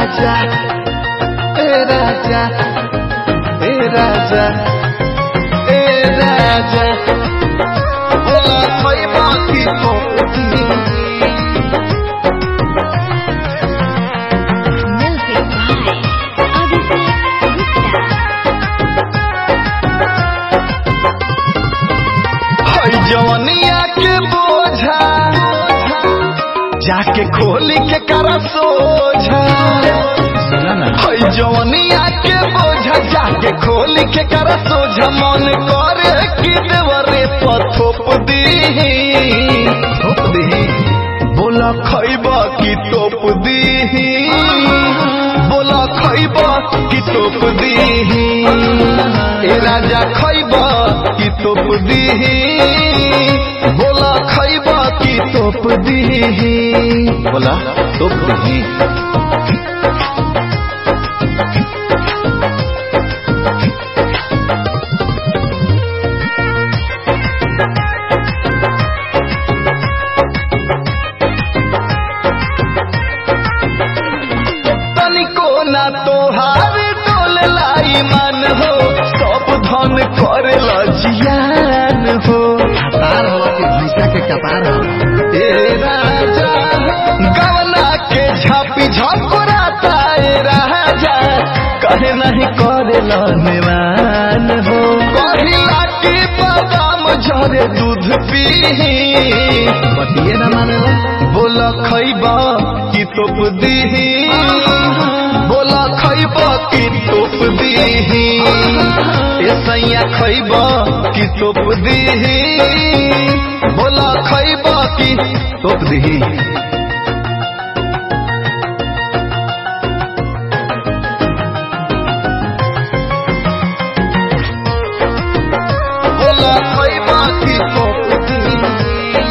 राजा ए राजा ए राजा ए राजा बोला खैबा की तोप दी Music by Abhishek Gupta. हई जवनिया के बोझा जाके खोली के करा सोझा हई जवनिया के बोझा जाके खोली के करा सोझा मन करे कि देवरे पथोप दी थोप दी बोला खैबा की तोप दी बोला खैबा की तोप दी ए राजा खैबा की तोप दी बोला खैबा की तोप दी बोला तोप दी तनिको ना तोहार डोल लाई मन हो सब धन करे जियान हो कपार होला कि भैंसा के कपार होला ए राजा गवना के झापी झकुराता ए राजा कहे नहीं करे निवान हो कहिला की बादाम झरे दूध पी बतिये न मानेला बोला खैबा की तोप दीही बोला खैबा की तोप दीही ए सैया खैबा की तोप दीही बोला खैबा की तोप दीही बोला खैबा की तोप दीही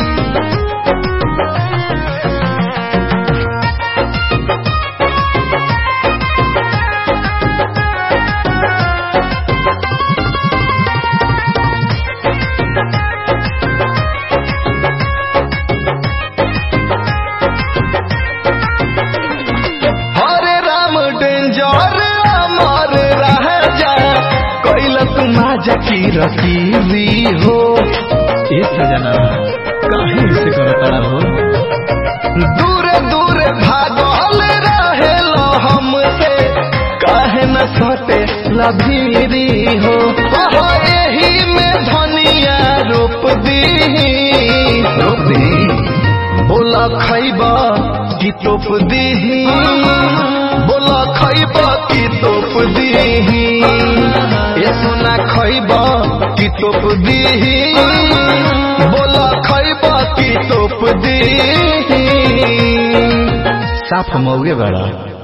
हरे राम डेंजर अमर राजा कैलस माजा की रसीली हो ए सजना काहे ऐसे करता हो दूर दूर भागल रहेल हमसे काहे न सटे लभीरी हो ओहो एही में धनिया रोप दी रोप दी बोला खैबा की तोप दीही बोला खैबा की तोप दीही ये सुना खैबा की तोप दीही बोला खैबा की तोप दीही साफ मौगे बड़ा